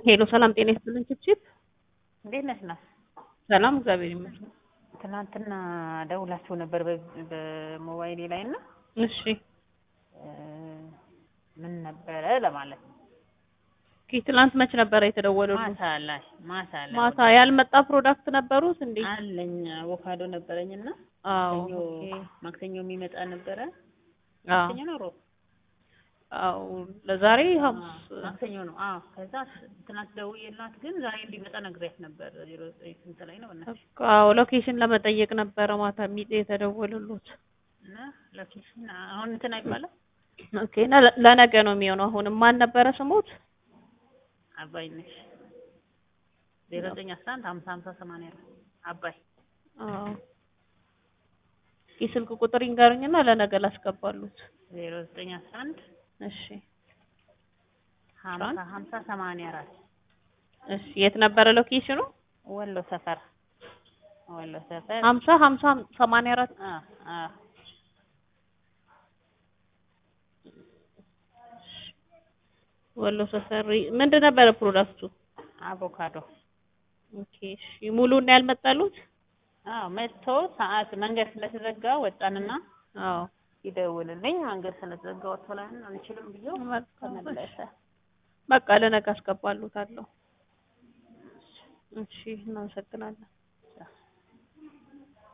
ሄሎ ሰላም ጤና ይስጥልኝ ችፕችፕ እንዴት ነሽ ናት? ሰላም እግዚአብሔር ይመስገን። ትናንትና ደውላችሁ ነበር በ- በሞባይሌ ላይ እና እሺ እ፣ ምን ነበረ ለማለት ነው። ኦኬ ትላንት መች ነበረ የተደወለልኝ? ማታ ላይ ማታ ላይ ማታ ያልመጣ ፕሮዳክት ነበሩት እንዴ? አለኝ አቮካዶ ነበረኝና አዎ ማክሰኞ ኦኬ ማክሰኞ የሚመጣ ነበረ። አዎ ማክሰኞ ነው ሮብ? አዎ ለዛሬ ሐሙስ አዎ፣ ማክሰኞ ነው። አዎ ከዛ ትናንት ደውዬላት ግን ዛሬ እንዲመጣ ነግሬያት ነበር። ዜሮ ዘጠኝ ስንት ላይ ነው በእናትሽ? አዎ ሎኬሽን ለመጠየቅ ነበረ ማታ ሚጤ የተደወሉት። እና ሎኬሽን አሁን እንትን አይባልም ኦኬ እና ለ- ለነገ ነው የሚሆነው። አሁንም ማን ነበረ ስሞት? አባይ ነሽ ዜሮ ዘጠኝ አስራ አንድ ሀምሳ ሀምሳ ሰማንያ ነው አባይ አዎ የስልክ ቁጥር ይንገሩኝና ለነገ ላስገባሉት። ዜሮ ዘጠኝ አስራ አንድ እሺ ሀምሳ ሀምሳ ሰማንያ አራት እሺ የት ነበረ ሎኬሽኑ? ወሎ ሰፈር ወሎ ሰፈር ሀምሳ ሀምሳ ሰማንያ አራት አ አ ወሎ ሰፈር ምንድን ነበረ ፕሮዳክቱ? አቮካዶ ኦኬ እሺ ሙሉን ያልመጣሉት? አዎ መጥቶ ሰዓት መንገድ ስለተዘጋ ወጣንና አዎ ይደውልልኝ መንገድ ስለተዘጋ ወጥቶ ላይ አንችልም ብዬው ተመለሰ። በቃ ለነገ አስገባሉታለሁ። እሺ እናመሰግናለን።